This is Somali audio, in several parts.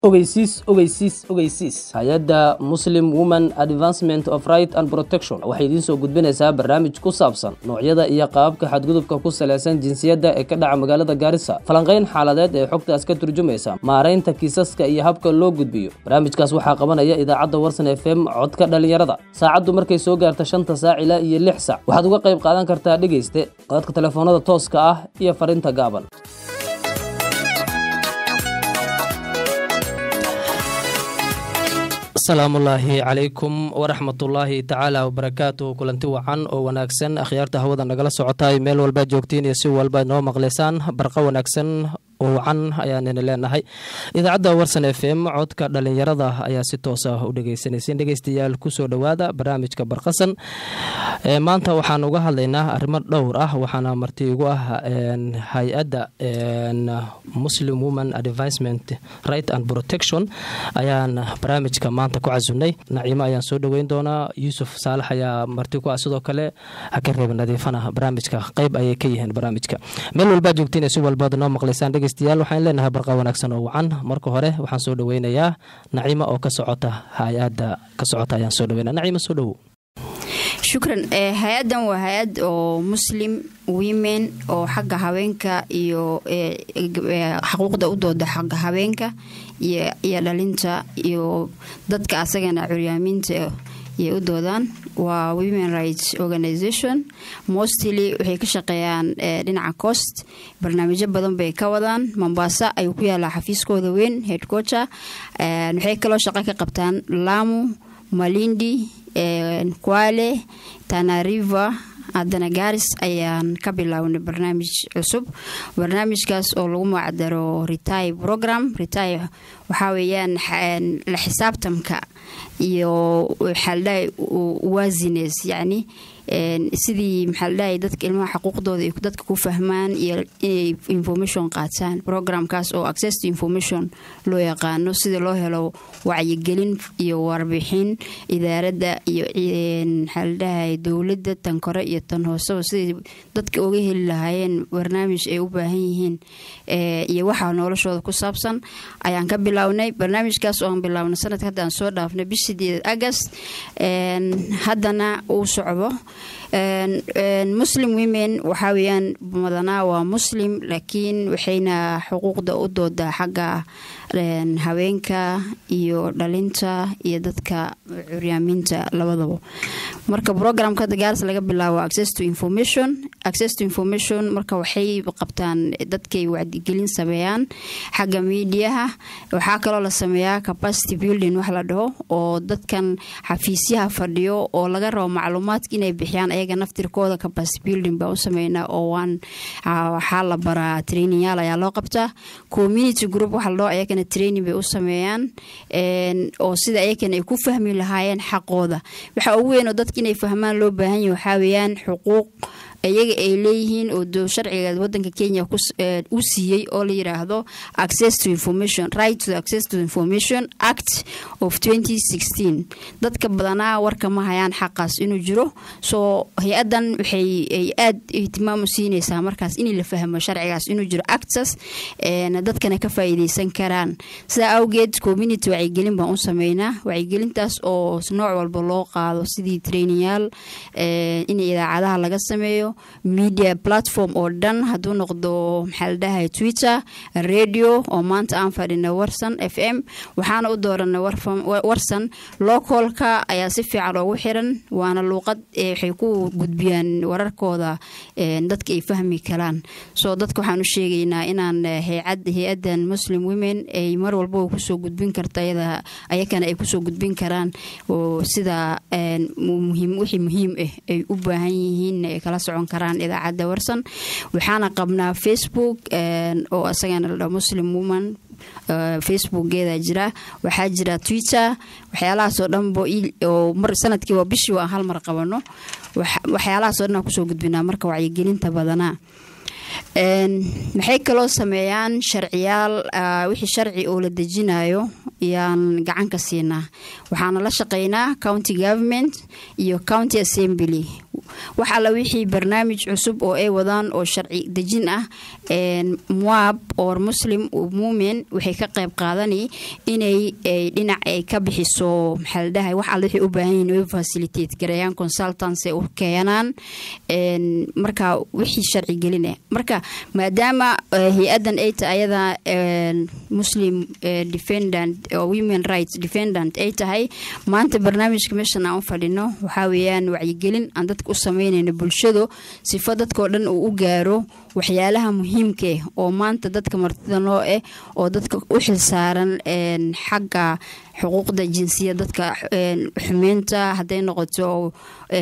ogeysiis ogeysiis ogeysiis hay-adda muslim woman advancement of right and protection waxay idiin soo gudbinaysaa barnaamij ku saabsan noocyada iyo qaababka xadgudubka ku salaysan jinsiyadda ee ka dhaca magaalada gaarisa falanqayn xaaladeed ee xogtaas ka turjumaysa maaraynta kiisaska iyo habka loo gudbiyo barnaamijkaas waxaa qabanaya idaacadda warsan f m codka dhallinyarada saacaddu markay soo gaarta shanta saac ilaa iyo lix sac waxaad uga qayb qaadan kartaa dhegayste codadka telefoonada tooska ah iyo fariinta gaaban asalaamullaahi calaykum waraxmatullaahi tacaala wabarakaatu kulanti wacan oo wanaagsan akhyaarta hawada nagala socotay meel walbaad joogtiin iyo si walba noo maqlaysaan barqa wanaagsan oo wacan ayaanina leenahay idaacadda warsan f m codka dhalinyarada ayaa si toos ah u dhegeysanaysa dhegeystayaal kusoo dhowaada barnaamijka barqasan maanta waxaan uga hadlaynaa arrimo dhowr ah waxaana marti igu ah hay-adda muslim woman advancement right and protection ayaan barnaamijka maanta ku casunay naciimo ayaan soo dhoweyn doonaa yuusuf saalax ayaa marti ku ah sidoo kale haka reeba nadiifana barnaamijka qeyb ayay ka yihiin barnaamijka meel walbaad joogtiin si walbaad noo maqlaysaan dhegeystayaal waxaan leenahay barqa wanaagsan oo wacan marka hore waxaan soo dhoweynayaa naciimo oo ka socota hay-adda ka socota ayaan soo dhoweyna naciimo soo dhowow shukran hay-addan waa hay-ad oo muslim women oo xagga haweenka iyo xuquuqda u dooda xagga haweenka iyo dhalinta iyo dadka asagana curyaamiinta ayay u doodaan waa women rights organization mostly waxay ka shaqeeyaan dhinaca cost barnaamijyo badan bay ka wadaan mombasa ayuu ku yaalaa xafiiskooda weyn headquarter waxay kaloo shaqo ka qabtaan lamu malindi kwale tanariva haddana gaaris ayaan ka bilownay barnaamij cusub barnaamijkaas oo lagu magacdaro rety program rety waxaa weeyaan la xisaabtamka iyo waxaaldhahay wasines yacni sidii maxaaldhahay dadka ilmaha xuquuqdooda ay dadka ku fahmaan iyo inay information qaataan programkaas oo access to information loo yaqaano sida loo helo wacyigelin iyo warbixin idaaradda iyo maxaaldhahay dowladda tan kore iyo tan hooseba siday dadka uga heli lahaayeen barnaamij ay u baahan yihiin iyo waxaa noloshooda ku saabsan ayaan ka bilownay barnaamijkaas oo aan bilownay sanadka hadda aan soo dhaafnay bishideed agast haddana uu socdo muslim women waxaa weyaan madanaa waa muslim laakiin waxayna xuquuqda u doodaa xagga haweenka iyo dhalinta iyo dadka curyaamiinta labadaba marka programka hadda gaaris laga bilaabo access to information access to information marka waxay qabtaan dadkay wacdigelin sameeyaan xagga miidiyaha waxaa kaloo la sameeyaa capacity building wax la dhaho oo dadkan xafiisyaha fadhiyo oo laga rabo macluumaadka inay bixiyaan ayaga naftirkooda capacity building baa u sameynaa oo waan waxaa la baraa trainingyaal ayaa loo qabtaa community group waxa la dhaho ayagana training bay u sameeyaan oo sida ayakana ay ku fahmi lahaayeen xaqooda waxa ugu weyn oo dadka inay fahmaan loo baahan yahy waxaa weeyaan xuquuq iyaga ay leeyihiin oo sharciga wadanka kenya u siiyey oo la yiraahdo access to information right to access to information act of dadka badanaa warka ma hayaan xaqaas inuu jiro soo hay-adan waxay ay aad ihtimaam u siinaysaa markaas in la fahmo sharcigaas inuu jiro actas dadkana ka faa'iideysan karaan sidaa awgeed community wacyigelin baan u sameynaa wacyigelintaas oo nooc walba loo qaado sidii trainingyaal in idaacadaha laga sameeyo media platform oo dhan hadduu noqdo maxaa la dhahay twitter radio oo maanta aan fadhina warsan f m waxaana u dooranay warsan localka ayaa si fiican oogu xiran waana luuqad waxay ku gudbiyaan wararkooda dadka ay fahmi karaan soo dadka waxaan u sheegaynaa inaan hay-adan muslim women ay mar walba kusoo gudbin karta ayakana ay kusoo gudbin karaan sida wixii muhiim ah ay u baahan yihiin ay kala socon karaan idaacadda warsan waxaana qabnaa facebook oo isagana la dhaho muslim woman facebookgeeda jira waxaa jira twitter waxyaalahaasoo dhanbo oo mar sanadkiiba bishii aan hal mar qabano waxyaalahaasoo dhan aan kusoo gudbinaa marka wacyigelinta badanaa maxay kaloo sameeyaan sharciyaal wixii sharci oo la dejinayo ayaan gacan ka siinaa waxaana la shaqeynaa county government iyo county assembly wax alla wixii barnaamij cusub oo ay wadaan oo sharci dejin ah muab or muslim mumen waxay ka qayb qaadani inay dhinac ay ka bixiso maxaa la dhahay wax alla wixii u baahan yihin way facilitate gareeyaan consultants ay u keenaan marka wixii sharci geline marka maadaama hay-adan ay tahay ayada muslim defendant oo women rights defendant ay tahay maanta barnaamijka meeshan aan u fadhino waxaa weeyaan wacyigelin aan dadka u sameynayno bulshado sifo dadkao dhan uu u gaaro waxyaalaha muhiimkaeh oo maanta dadka martida noo ah oo dadka u xilsaaran xagga xuquuqda jinsiya dadka xumeynta hadday noqoto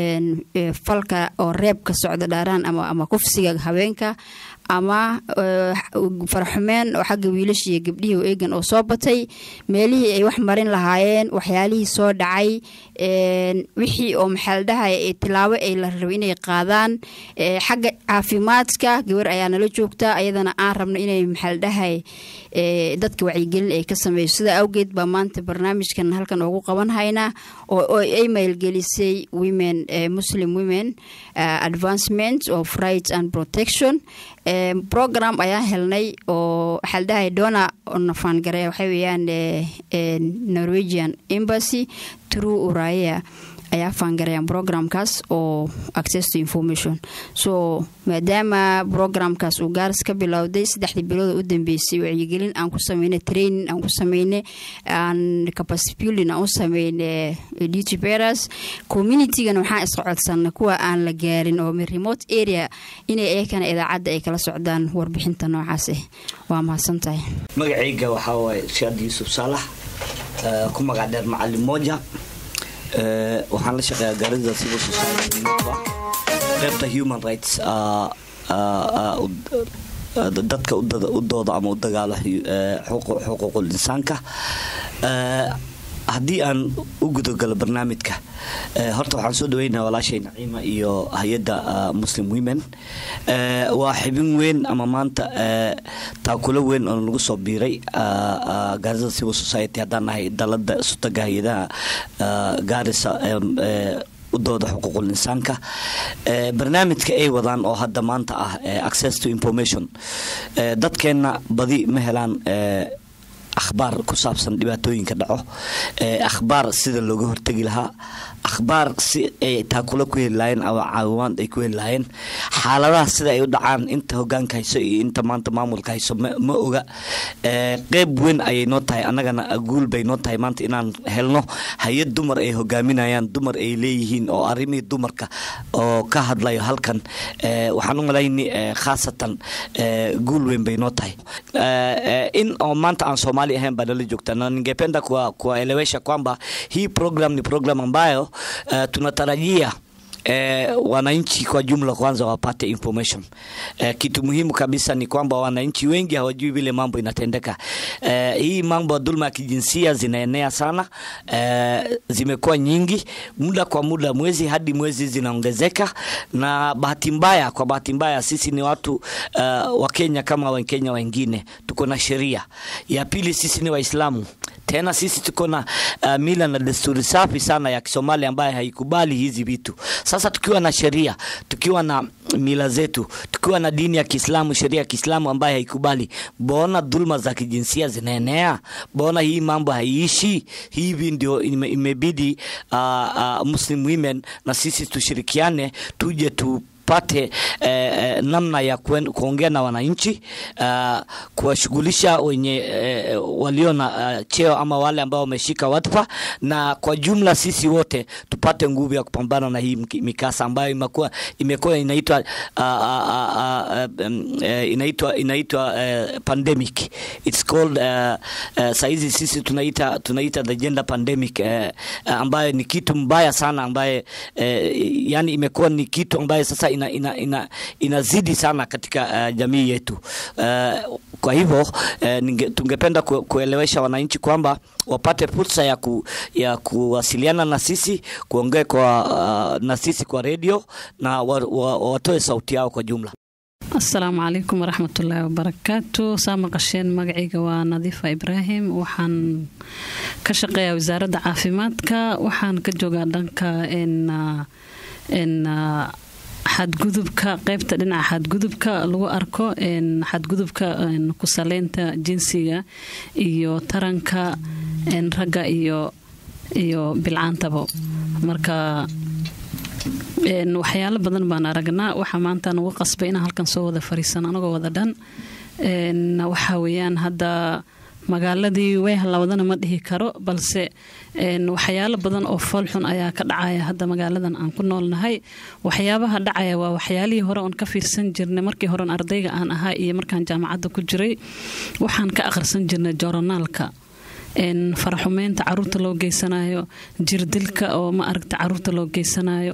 falka oo reebka socda dhaaraan ama kufsiga haweenka ama faraxumeen oo xagga wiilasha iyo gabdhihii oo eegan oo soo batay meelihii ay wax marin lahaayeen waxyaalihii soo dhacay wixii oo maxaa la dhahay tilaabo ay la raba inay qaadaan xagga caafimaadka gabar ayaa nala joogta ayadana aan rabno inay maxaa la dhahay dadka wacyigelin ay ka sameyso sidaa awgeed baa maanta barnaamijkan halkan ugu qaban haynaa oo ay mailgelisay women muslim women advancement of rights and protection program ayaan helnay oo waxaa la dhahay dona nafaangare waxay weeyaan norwegian embassy true uraya ayaa faangareeyaan programkaas oo access to information so maadaama programkaas uu gaaris ka bilowday saddexdii bilooda u dambeysay wacyigelin aan ku sameynay training aan ku sameynay aan capacity building aan u sameynay duty bearers communitygana waxaan isla codsanay kuwa aan la gaarin oo remote area inay iyakana idaacadda ay kala socdaan warbixinta noocaas ah waa mahadsan tahay magacayga waxaa waaye shaad yuusuf saalax ku magac dheer macalin moja waxaan la shaqeeyaa gaarida civil society qaybta human rights dadka u dooda ama u dagaalo xuquuqul insaanka haddii aan u gudogalo barnaamijka horta waxaan soo dhaweynaa walaashay naciima iyo hay-adda muslim women waa xibin weyn ama maanta taakulo weyn oo lagu soo biiray gaarida civil society haddaan nahay dalada sutaga hay-adaha gaarisa u dooda xuquuqul insaanka barnaamijka ay wadaan oo hadda maanta ah access to information dadkeenna badi ma helaan akhbaar ku saabsan dhibaatooyinka dhaco akhbaar sida looga hortegi lahaa akhbaar si ay taakula ku heli lahayen ama caawimaad ay ku heli lahayen xaaladaha sida ay u dhacaan inta hogaanka hayso iyo inta maanta maamulka hayso ma oga qeyb weyn ayay noo tahay annagana guul bay noo tahay maanta inaan helno hay-ad dumar ay hogaaminayaan dumar ay leeyihiin oo arrimihii dumarka oo ka hadlayo halkan waxaan u malayni khaasatan guul weyn bay noo tahay in oo maanta aan soomaali ahayn baa nala joogta na ningependa kuwaelewesha kwamba hii program ni program ambayo uh, tunatarajia Eh, wananchi kwa jumla kwanza wapate information eh, kitu muhimu kabisa ni kwamba wananchi wengi hawajui vile mambo inatendeka. Eh, hii mambo ya dhulma ya kijinsia zinaenea sana eh, zimekuwa nyingi muda kwa muda, mwezi hadi mwezi zinaongezeka, na bahati mbaya, kwa bahati mbaya sisi ni watu uh, wa Kenya kama Wakenya wengine, tuko na sheria. Ya pili, sisi ni Waislamu tena sisi tuko na uh, mila na desturi safi sana ya Kisomali ambayo haikubali hizi vitu. Sasa tukiwa na sheria, tukiwa na mila zetu, tukiwa na dini ya Kiislamu, sheria ya Kiislamu ambayo haikubali, mbona dhulma za kijinsia zinaenea? Mbona hii mambo haiishi? Hivi ndio ime, imebidi uh, uh, Muslim women na sisi tushirikiane, tuje tu pate eh, namna ya kuongea na wananchi uh, kuwashughulisha wenye eh, walio na uh, cheo ama wale ambao wameshika wadhifa, na kwa jumla sisi wote tupate nguvu ya kupambana na hii mikasa ambayo imekuwa imekuwa inaitwa uh, uh, uh, um, uh, inaitwa inaitwa uh, pandemic it's called uh, uh, saizi sisi tunaita tunaita the gender pandemic uh, ambayo ni kitu mbaya sana ambaye uh, yani imekuwa ni kitu ambaye sasa ina, ina, ina, inazidi sana katika uh, jamii yetu uh, kwa hivyo uh, tungependa ku, kuelewesha wananchi kwamba wapate fursa ya, ku, ya kuwasiliana na sisi kuongea kwa uh, na sisi kwa redio na wa, wa, watoe sauti yao kwa jumla. asalaamu calaykum waraxmatullaahi wabarakaatu saa maqasheen magacayga waa nadiifa ibraahim waxaan ka shaqeeyaa wasaaradda caafimaadka waxaan ka joogaa dhanka xadgudubka qeybta dhinaca xadgudubka lagu arko xadgudubka ku saleynta jinsiga iyo taranka ragga iyo iyo bilcaantaba marka waxyaalo badan baan aragnaa waxaa maanta nagu qasbay inaan halkan soo wada fariisan anagoo wada dhan waxaa weyaan hadda magaaladii way halawadana ma dhihi karo balse waxyaalo badan oo foolxun ayaa ka dhacaya hadda magaaladan aan ku noolnahay waxyaabaha dhacaya waa waxyaalihii hore oon ka fiirsan jirnay markii horen ardayga aan ahaa iyo markaan jaamacadda ku jiray waxaan ka akhrisan jirnay joronaalka faraxumeynta caruurta loo geysanayo jirdilka oo ma aragta caruurta loo geysanayo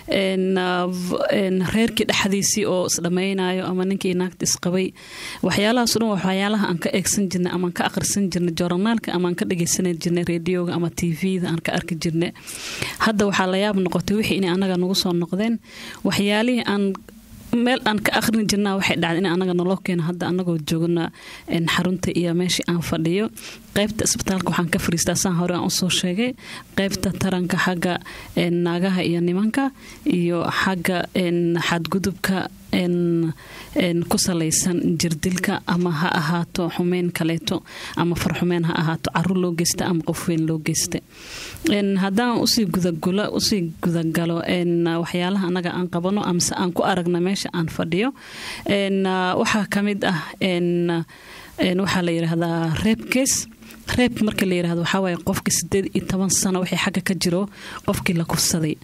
reerkii dhexdiisii oo isdhammaynayo ama ninkii naagta isqabay waxyaalahaas dhan waxyaalaha aan ka eegsan jirnay ama aan ka akhrisan jirnay joornaalka ama aan ka dhageysan jirnay reediyoga ama tvda aan ka arki jirnay hadda waxaa la yaab noqotay wixii inay anaga nagu soo noqdeen waxyaalihii aan meel aan ka akhrin jirnaa waxay dhacday in anaga naloo keeno hadda anagoo joogna xarunta iyo meeshii aan fadhiyo qaybta isbitaalka waxaan ka fariistaa saan hore aan usoo sheegay qaybta taranka xagga naagaha iyo nimanka iyo xagga xadgudubka ku salaysan jirdilka ama ha ahaato xumeyn kaleeto ama farxumeyn ha ahaato caruur loo geysta ama qof weyn loo geysta haddaan usii gudagula usii gudagalo waxyaalaha anaga aan qabano amase aan ku aragna meesha aan fadhiyo waxaa ka mid ah waxaa la yidhaahdaa reebkees reeb marka la yirahdo waxaa waaye qofkii sideed iyo toban sano wixii xagga ka jiro qofkii la kufsaday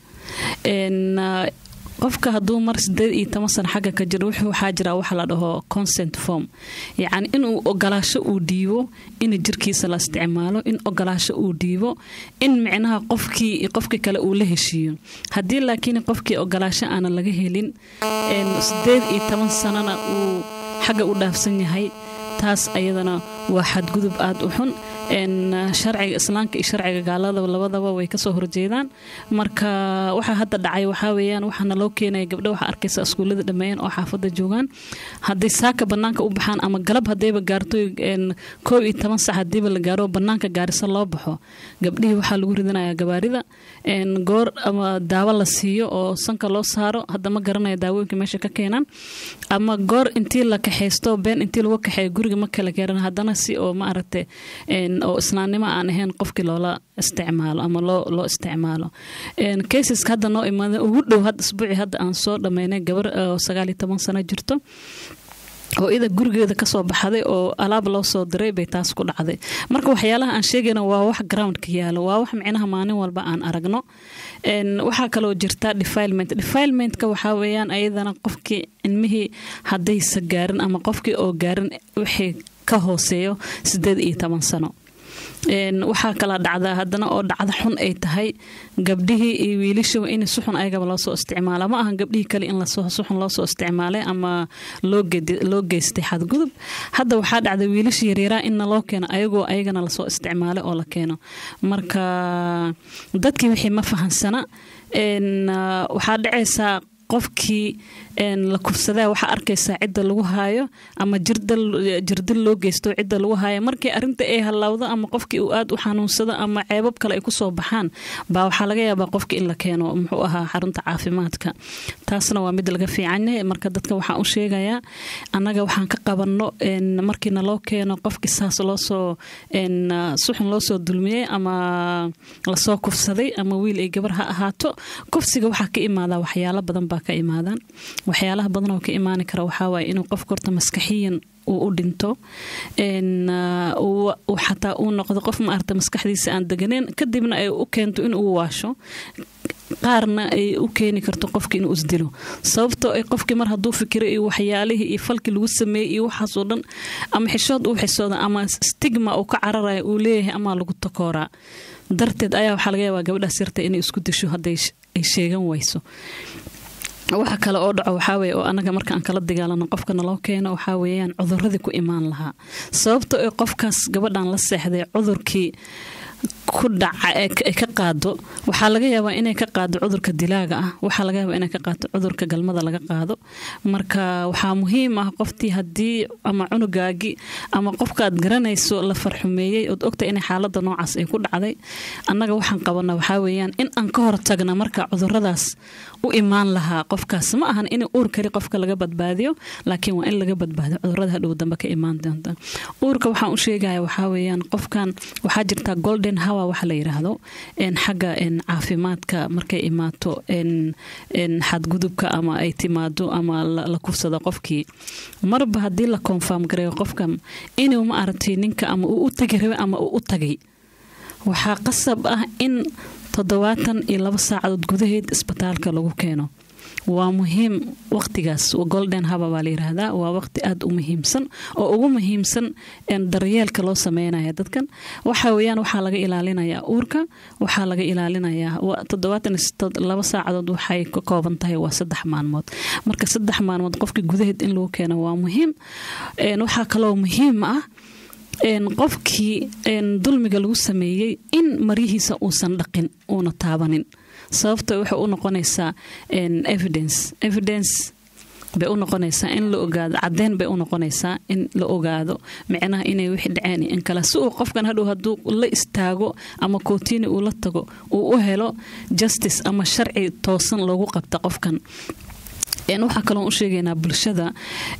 qofka hadduu mar sideed iyo toban sano xagga ka jiro waxaa jira waxa la dhaho consent form yacni inuu ogolaasho uu dhiibo in jirkiisa la isticmaalo in ogolaasho uu dhiibo in micnaha qofkii qofkii kale uu la heshiiyo haddii laakiin qofkii ogolaasho aanan laga helin sideed iyo toban sanona uu xagga u dhaafsan yahay taas ayadana waa xadgudub aada u xun sharciga islaamka iyo sharciga gaalada labadaba way kasoo horjeedaan marka waxaa hadda dhacay waxaa weyaan waxaana loo keenaya gabdho waxaa arkaysa iskuullada dhammeeyeen oo xaafada joogaan hadday saaka banaanka u baxaan ama galab hadayba gaarto koob iyo toban sac hadiiba la gaaro banaanka gaarisa loo baxo gabdhihii waxaa lagu ridanayaa gabaarida goor ama daawo la siiyo oo sanka loo saaro hadda ma garanaya daawooyinka meesha ka keenaan ama goor intii la kaxaysto been intii lagu kaxeeyo guriga ma kala garan haddana si oo ma aragtay oo islaamnimo aan ahayn qofkii loola isticmaalo ama loo isticmaalo kaysaska hadda noo imaada ugu dhow hadda isbuuci hadda aan soo dhammaynay gabar oo sagaal iyo toban sano jirto oo ida gurigeeda kasoo baxday oo alaab loo soo diray bay taas ku dhacday marka waxyaalaha aan sheegayna waa wax groundka yaalo waa wax micnaha maalin walba aan aragno waxaa kaloo jirta defilement defilementka waxaa weyaan ayadana qofkii ilmihii haddaysa gaarin ama qofkii oo gaarin wixii ka hooseeyo sideed iyo toban sano waxaa kala dhacdaa haddana oo dhacda xun ay tahay gabdhihii iyo wiilishaba in suxun ayagaba loosoo isticmaala ma ahan gabdhihii kale in suxun loosoo isticmaalay ama loo geystay xadgudub hadda waxaa dhacda wiilasha yaryaraa inna loo keeno ayagoo ayagana lasoo isticmaalay oo la keeno marka dadkii wixii ma fahansana waxaa dhacaysaa qofkii la kufsadaa waxaa arkaysaa cidda lagu haayo ama jirdil loo geysto cidda lagu haayo markii arinta ay halaawdo ama qofkii uu aad u xanuunsado ama ceebab kale ay kusoo baxaan baa waxaa laga yaabaa qofki in la keeno muxuu ahaa xarunta caafimaadka taasna waa mid laga fiicanyahay marka dadka waxaan u sheegayaa annaga waxaan ka qabanno markiina loo keeno qofkii saas loosoo suxun loosoo dulmiyey ama lasoo kufsaday ama wiil ay gabar ha ahaato kufsiga waxaa ka imaadaa waxyaalo badan baa ka imaadaan waxyaalaha badan oo ka imaani kara waxaa waaye inuu qofka horta maskaxiyan uu u dhinto xataa uu noqdo qof maarata maskaxdiisa aan deganeen kadibna ay u keento inuu waasho qaarna ay u keeni karto qofki inuu isdilo sababtoo ay qofkii mar hadduu fikiro iyo waxyaalihii iyo falkii lagu sameeyey iyo waxaasoo dhan ama xishood uu xisooda ama stigma uu ka cararaya uu leeyahay amaa lagu takooraa darteed ayaa waxaa laga yaabaa gabadhaas yarta inay isku disho hadday ay sheegan wayso waxa kale oo dhaco waxaawe oo anaga marka aan kala dagaalano qofka naloo keeno waxaa weeyaan cuduradii ku imaan lahaa sababto ee qofkaas gabadhan la seexday cudurkii ku dhaca ay ka qaado waxaa laga yaabaa inay ka qaado cudurka dilaaga ah waxaa laga yaabaa inay ka qaado cudurka galmada laga qaado marka waxaa muhiim ah qoftii haddii ama cunugaagii ama qofkaad garanayso la farxumeeyey ood ogta inay xaalada noocaas ay ku dhacday annaga waxaan qabana waxaa weeyaan in aan ka hortagna marka cuduradaas u imaan lahaa qofkaas ma ahan in uur kali qofka laga badbaadiyo laakiin waa in laga badbaadiyo cudurada hadhow dambe ka imaan doonta uurka waxaan u sheegaya waxaa weeyaan qofkan waxaa jirta golden hour waxa la yiraahdo xagga caafimaadka markay imaato xadgudubka ama ay timaado ama la kufsado qofkii marba haddii la konfarm gareeyo qofkan inuu ma aragtay ninka ama uu u tagi rabe ama uu u tagay waxaa qasab ah in toddobaatan iyo laba saacadood gudaheed isbitaalka lagu keeno waa muhiim waqtigaas golden haba baa la yiraahdaa waa waqti aada u muhiimsan oo ugu muhiimsan daryeelka loo sameynaya dadkan waxa weyaan waxaa laga ilaalinayaa uurka waxaa laga ilaalinayaa toddobaatan laba saacadood waxay ka kooban tahay waa saddex maalmood marka saddex maalmood qofkii gudaheed in lagu keeno waa muhiim waxaa kaloo muhiim ah qofkii dulmiga lagu sameeyey in maryihiisa uusan dhaqin uuna taabanin sababto waxay u noqonaysaa evidence evidence bay u noqonaysaa in la ogaado caddeyn bay u noqonaysaa in la ogaado micnaha inay wixii dhaceen in kale si uu qofkan hadhow hadduu la istaago ama kootiini uu la tago uu u helo justice ama sharci toosan loogu qabta qofkan waxaa kaloo u sheegaynaa bulshada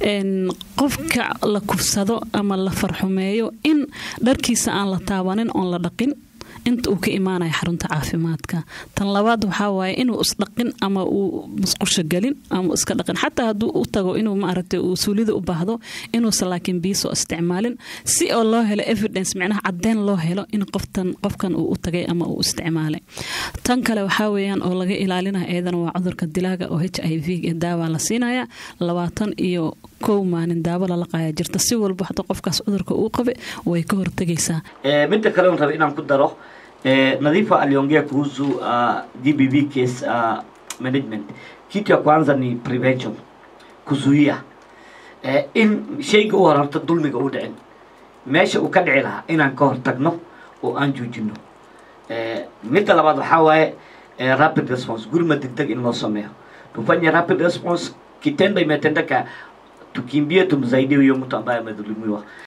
qofka la kufsado ama la farxumeeyo in dharkiisa aan la taabanin oon la dhaqin inta uu ka imaanaya xarunta caafimaadka tan labaad waxaa waaye inuu isdhaqin ama uu musqusho gelin ama iska dhaqin xataa hadduu u tago inuu maaragtay uu suulida u baahdo inuusan laakiin biisoo isticmaalin si oo loo helo evidence micnaha caddeyn loo helo in qoftan qofkan uu u tagay ama uu isticmaalay tan kale waxaa weeyaan oo laga ilaalinaya eedana waa cudurka dilaaga oo h i v ee daawaa la siinaya labaatan iyo kow maalin daawo lala qaaya jirta si walba hada qofkaas cudurka uu qabe way ka hortegaysaa midda kale raba inaan ku daro Nadhifa aliongea kuhusu uh, DBV case uh, management. Kitu ya kwanza ni prevention, kuzuia eh, in shayga u horarta dulmiga u dhicin meesha uu ka dhici lahaa inaan ka hortagno oo aan joojino eh, midda labaad waxaa waaye eh, rapid response gurma degdeg in loo sameeyo tufanye rapid response kitendo imetendeka tukimbie tumsaidie huyo mtu ambaye amedhulumiwa